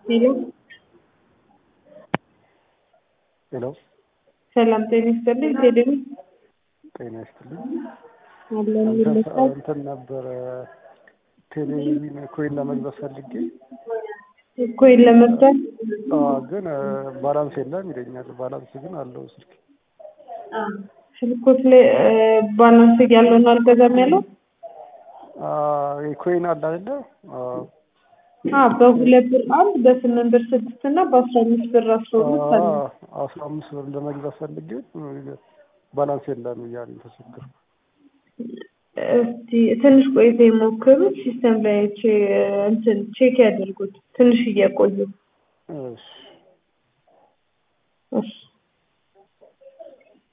ሄሎ ሄሎ ሰላም ጤና ይስጥልኝ። ቴሌቪ ጤና ይስጥልኝ። አለን እንትን ይመስላል። እንትን ነበረ ቴሌቪዥን ኮይን ለመግዛት ፈልጌ ኮይን ለመግዛት አዎ፣ ግን ባላንስ የለም ይለኛል። ባላንስ ግን አለው ስልክ። ስልኮት ላይ ባላንስ ያለው ነው አልገዛም ያለው ኮይን አለ አይደለ? አዎ። አ በሁለት ብር አንድ በስምንት ብር ስድስት እና በአስራ አምስት ብር አስራ ሁለት አለ። አስራ አምስት ብር ለመግዛት ፈልጌ ባላንስ የለም እያለኝ ተቸገርኩ። እስቲ ትንሽ ቆይታ የሞክሩት ሲስተም ላይ ቼ- እንትን ቼክ ያደርጉት ትንሽ እየቆዩ እሺ እሺ